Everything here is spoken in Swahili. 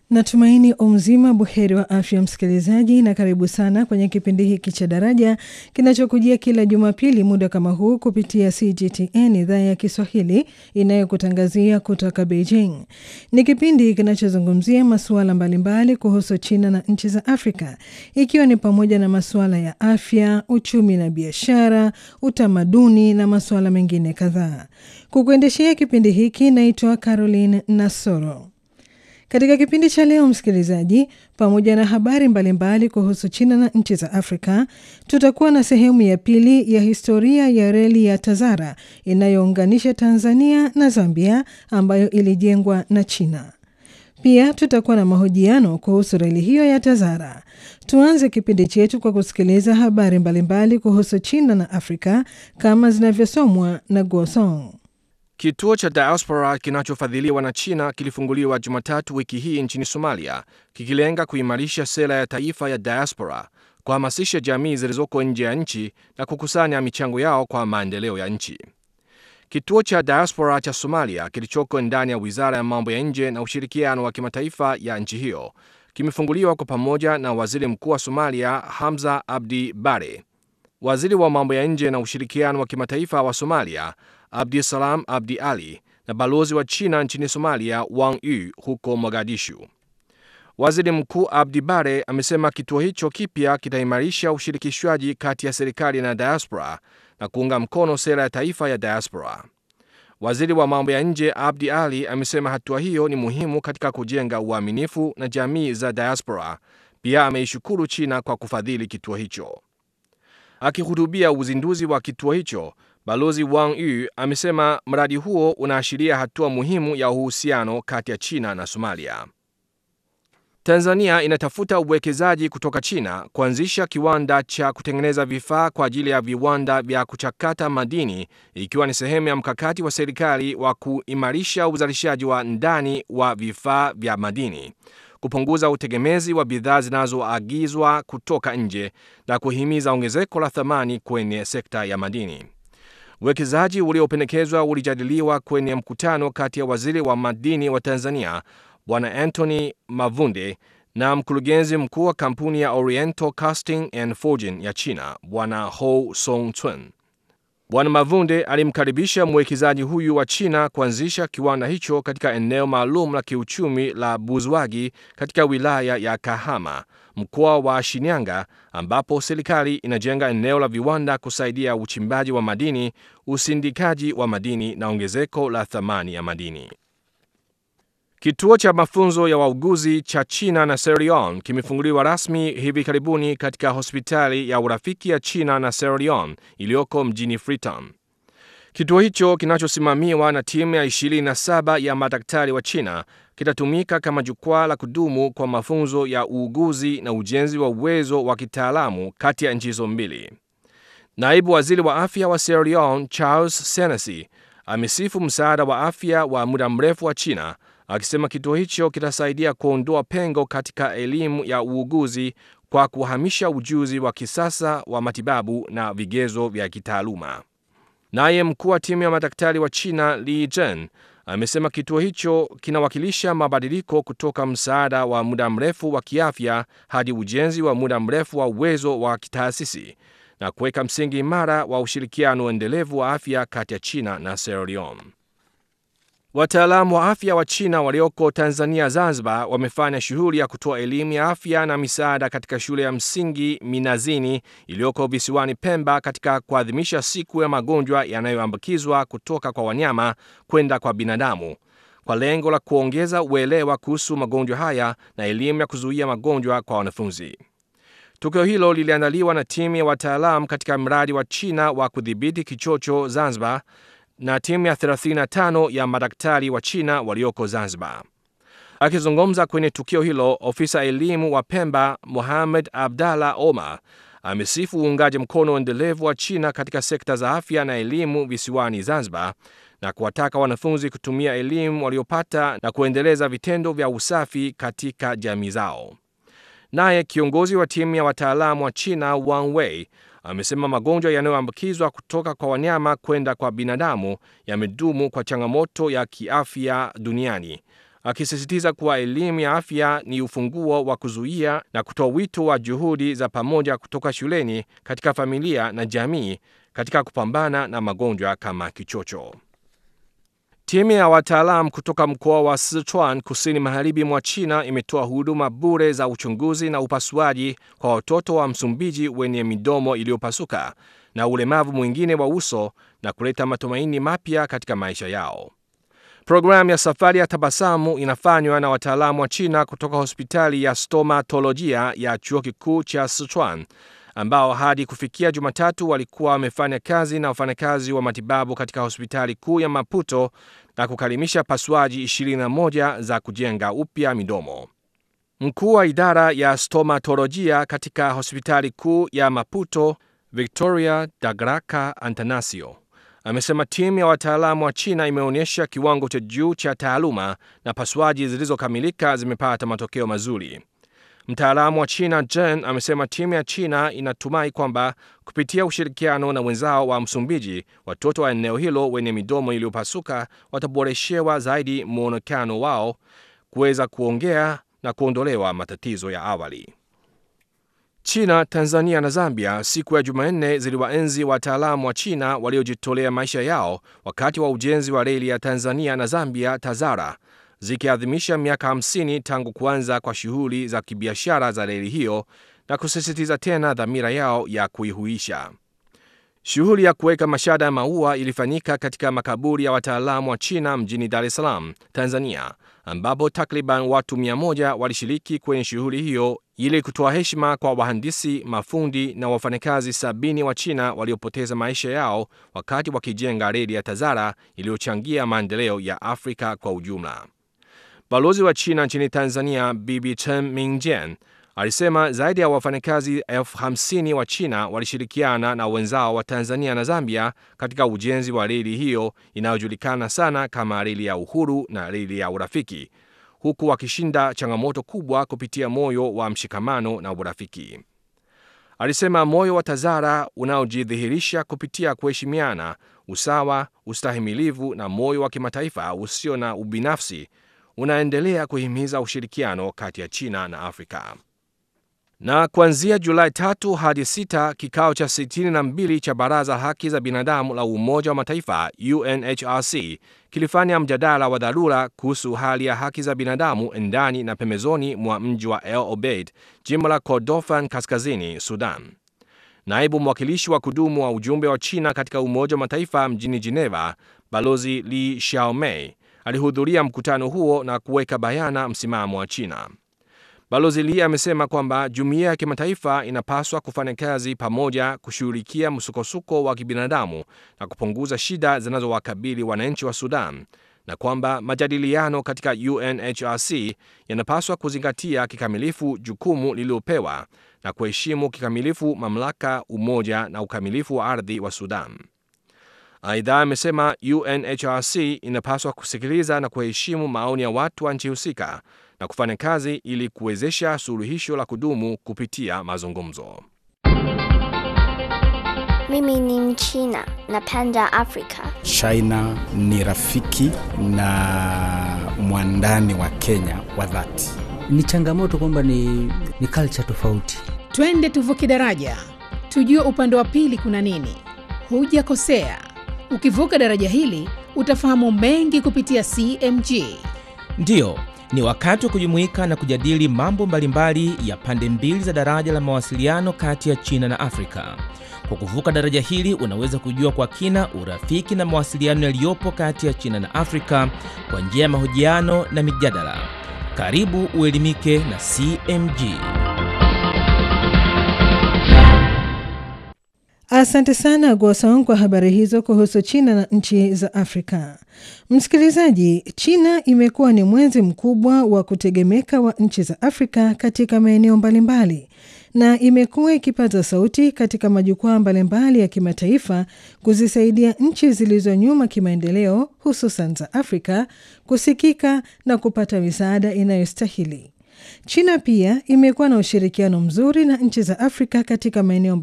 Natumaini umzima buheri wa afya msikilizaji, na karibu sana kwenye kipindi hiki cha Daraja kinachokujia kila Jumapili muda kama huu kupitia CGTN idhaa ya Kiswahili inayokutangazia kutoka Beijing. Ni kipindi kinachozungumzia masuala mbalimbali kuhusu China na nchi za Afrika, ikiwa ni pamoja na masuala ya afya, uchumi na biashara, utamaduni na masuala mengine kadhaa. Kukuendeshea kipindi hiki naitwa Caroline Nasoro. Katika kipindi cha leo msikilizaji, pamoja na habari mbalimbali mbali kuhusu China na nchi za Afrika, tutakuwa na sehemu ya pili ya historia ya reli ya Tazara inayounganisha Tanzania na Zambia ambayo ilijengwa na China. Pia tutakuwa na mahojiano kuhusu reli hiyo ya Tazara. Tuanze kipindi chetu kwa kusikiliza habari mbalimbali mbali kuhusu China na Afrika kama zinavyosomwa na Guosong. Kituo cha diaspora kinachofadhiliwa na China kilifunguliwa Jumatatu wiki hii nchini Somalia, kikilenga kuimarisha sera ya taifa ya diaspora, kuhamasisha jamii zilizoko nje ya nchi na kukusanya michango yao kwa maendeleo ya nchi. Kituo cha diaspora cha Somalia kilichoko ndani ya wizara ya mambo ya nje na ushirikiano wa kimataifa ya nchi hiyo kimefunguliwa kwa pamoja na waziri mkuu wa Somalia Hamza Abdi Bare, waziri wa mambo ya nje na ushirikiano wa kimataifa wa Somalia Abdisalam Abdi Ali na balozi wa China nchini Somalia Wang Yu huko Mogadishu. Waziri Mkuu Abdi Bare amesema kituo hicho kipya kitaimarisha ushirikishwaji kati ya serikali na diaspora na kuunga mkono sera ya taifa ya diaspora. Waziri wa mambo ya nje Abdi Ali amesema hatua hiyo ni muhimu katika kujenga uaminifu na jamii za diaspora. Pia ameishukuru China kwa kufadhili kituo hicho. Akihutubia uzinduzi wa kituo hicho, Balozi Wang Yu amesema mradi huo unaashiria hatua muhimu ya uhusiano kati ya China na Somalia. Tanzania inatafuta uwekezaji kutoka China kuanzisha kiwanda cha kutengeneza vifaa kwa ajili ya viwanda vya kuchakata madini ikiwa ni sehemu ya mkakati wa serikali wa kuimarisha uzalishaji wa ndani wa vifaa vya madini, kupunguza utegemezi wa bidhaa zinazoagizwa kutoka nje na kuhimiza ongezeko la thamani kwenye sekta ya madini. Uwekezaji uliopendekezwa ulijadiliwa kwenye mkutano kati ya waziri wa madini wa Tanzania Bwana Anthony Mavunde na mkurugenzi mkuu wa kampuni ya Oriental Casting and Forging ya China Bwana Ho Song Chun. Bwana Mavunde alimkaribisha mwekezaji huyu wa China kuanzisha kiwanda hicho katika eneo maalum la kiuchumi la Buzwagi katika wilaya ya Kahama, mkoa wa Shinyanga, ambapo serikali inajenga eneo la viwanda kusaidia uchimbaji wa madini, usindikaji wa madini na ongezeko la thamani ya madini. Kituo cha mafunzo ya wauguzi cha China na Sierra Leone kimefunguliwa rasmi hivi karibuni katika hospitali ya urafiki ya China na Sierra Leone iliyoko mjini Freetown. Kituo hicho kinachosimamiwa na timu ya 27 ya madaktari wa China kitatumika kama jukwaa la kudumu kwa mafunzo ya uuguzi na ujenzi wa uwezo wa kitaalamu kati ya nchi hizo mbili. Naibu waziri wa afya wa Sierra Leone Charles Senesi amesifu msaada wa afya wa muda mrefu wa China akisema kituo hicho kitasaidia kuondoa pengo katika elimu ya uuguzi kwa kuhamisha ujuzi wa kisasa wa matibabu na vigezo vya kitaaluma. Naye mkuu wa timu ya madaktari wa China Li Zhen amesema kituo hicho kinawakilisha mabadiliko kutoka msaada wa muda mrefu wa kiafya hadi ujenzi wa muda mrefu wa uwezo wa kitaasisi na kuweka msingi imara wa ushirikiano endelevu wa afya kati ya China na Sierra Leone. Wataalamu wa afya wa China walioko Tanzania Zanzibar wamefanya shughuli ya kutoa elimu ya afya na misaada katika shule ya msingi Minazini iliyoko visiwani Pemba katika kuadhimisha siku ya magonjwa yanayoambukizwa kutoka kwa wanyama kwenda kwa binadamu kwa lengo la kuongeza uelewa kuhusu magonjwa haya na elimu ya kuzuia magonjwa kwa wanafunzi. Tukio hilo liliandaliwa na timu ya wataalam katika mradi wa China wa kudhibiti kichocho Zanzibar na timu ya 35 ya madaktari wa China walioko Zanzibar. Akizungumza kwenye tukio hilo, ofisa elimu wa Pemba Mohamed Abdallah Omar amesifu uungaji mkono endelevu wa China katika sekta za afya na elimu visiwani Zanzibar na kuwataka wanafunzi kutumia elimu waliopata na kuendeleza vitendo vya usafi katika jamii zao. Naye kiongozi wa timu ya wataalamu wa China Wang Wei amesema magonjwa yanayoambukizwa kutoka kwa wanyama kwenda kwa binadamu yamedumu kwa changamoto ya kiafya duniani akisisitiza kuwa elimu ya afya ni ufunguo wa kuzuia na kutoa wito wa juhudi za pamoja kutoka shuleni, katika familia na jamii katika kupambana na magonjwa kama kichocho. Timu ya wataalam kutoka mkoa wa Sichuan kusini magharibi mwa China imetoa huduma bure za uchunguzi na upasuaji kwa watoto wa Msumbiji wenye midomo iliyopasuka na ulemavu mwingine wa uso na kuleta matumaini mapya katika maisha yao. Programu ya safari ya tabasamu inafanywa na wataalamu wa China kutoka hospitali ya stomatolojia ya chuo kikuu cha Sichuan ambao hadi kufikia Jumatatu walikuwa wamefanya kazi na wafanyakazi wa matibabu katika hospitali kuu ya Maputo na kukalimisha pasuaji 21 za kujenga upya midomo. Mkuu wa idara ya stomatolojia katika hospitali kuu ya Maputo, Victoria Dagraka Antanasio, amesema timu ya wataalamu wa China imeonyesha kiwango cha juu cha taaluma na pasuaji zilizokamilika zimepata matokeo mazuri. Mtaalamu wa China Jen amesema timu ya China inatumai kwamba kupitia ushirikiano na wenzao wa Msumbiji, watoto wa eneo hilo wenye midomo iliyopasuka wataboreshewa zaidi mwonekano wao, kuweza kuongea na kuondolewa matatizo ya awali. China, Tanzania na Zambia siku ya Jumanne ziliwaenzi wataalamu wa China waliojitolea maisha yao wakati wa ujenzi wa reli ya Tanzania na Zambia TAZARA zikiadhimisha miaka 50 tangu kuanza kwa shughuli za kibiashara za reli hiyo na kusisitiza tena dhamira yao ya kuihuisha. Shughuli ya kuweka mashada ya maua ilifanyika katika makaburi ya wataalamu wa China mjini Dar es Salaam, Tanzania, ambapo takriban watu 100 walishiriki kwenye shughuli hiyo ili kutoa heshima kwa wahandisi, mafundi na wafanyakazi sabini wa China waliopoteza maisha yao wakati wakijenga reli ya TAZARA iliyochangia maendeleo ya Afrika kwa ujumla. Balozi wa China nchini Tanzania Bibi Chen Mingjian alisema zaidi ya wafanyakazi elfu hamsini wa China walishirikiana na wenzao wa Tanzania na Zambia katika ujenzi wa reli hiyo inayojulikana sana kama reli ya uhuru na reli ya urafiki, huku wakishinda changamoto kubwa kupitia moyo wa mshikamano na urafiki. Alisema moyo wa TAZARA unaojidhihirisha kupitia kuheshimiana, usawa, ustahimilivu na moyo wa kimataifa usio na ubinafsi unaendelea kuhimiza ushirikiano kati ya China na Afrika. Na kuanzia Julai tatu hadi sita, kikao cha 62 cha Baraza Haki za Binadamu la Umoja wa Mataifa UNHRC kilifanya mjadala wa dharura kuhusu hali ya haki za binadamu ndani na pembezoni mwa mji wa El Obeid, jimbo la Kordofan Kaskazini, Sudan. Naibu mwakilishi wa kudumu wa ujumbe wa China katika Umoja wa Mataifa mjini Geneva, Balozi Li Xiaomei alihudhuria mkutano huo na kuweka bayana msimamo wa China. Balozi Li amesema kwamba jumuiya ya kimataifa inapaswa kufanya kazi pamoja kushughulikia msukosuko wa kibinadamu na kupunguza shida zinazowakabili wananchi wa Sudan na kwamba majadiliano katika UNHRC yanapaswa kuzingatia kikamilifu jukumu lililopewa na kuheshimu kikamilifu mamlaka, umoja na ukamilifu wa ardhi wa Sudan. Aidha, amesema UNHRC inapaswa kusikiliza na kuheshimu maoni ya watu wa nchi husika na kufanya kazi ili kuwezesha suluhisho la kudumu kupitia mazungumzo. Mimi ni Mchina, napenda Afrika. China ni rafiki na mwandani wa Kenya wa dhati. Ni changamoto kwamba ni, ni culture tofauti. Twende tuvuke daraja, tujue upande wa pili kuna nini. Hujakosea, ukivuka daraja hili utafahamu mengi kupitia CMG. Ndiyo, ni wakati wa kujumuika na kujadili mambo mbalimbali ya pande mbili za daraja la mawasiliano kati ya China na Afrika. Kwa kuvuka daraja hili unaweza kujua kwa kina urafiki na mawasiliano yaliyopo kati ya China na Afrika kwa njia ya mahojiano na mijadala. Karibu uelimike na CMG. Asante sana Gwasong kwa habari hizo kuhusu China na nchi za Afrika. Msikilizaji, China imekuwa ni mwenzi mkubwa wa kutegemeka wa nchi za Afrika katika maeneo mbalimbali na imekuwa ikipaza sauti katika majukwaa mbalimbali ya kimataifa kuzisaidia nchi zilizo nyuma kimaendeleo, hususan za Afrika kusikika na kupata misaada inayostahili. China pia imekuwa na ushirikiano mzuri na nchi za Afrika katika maeneo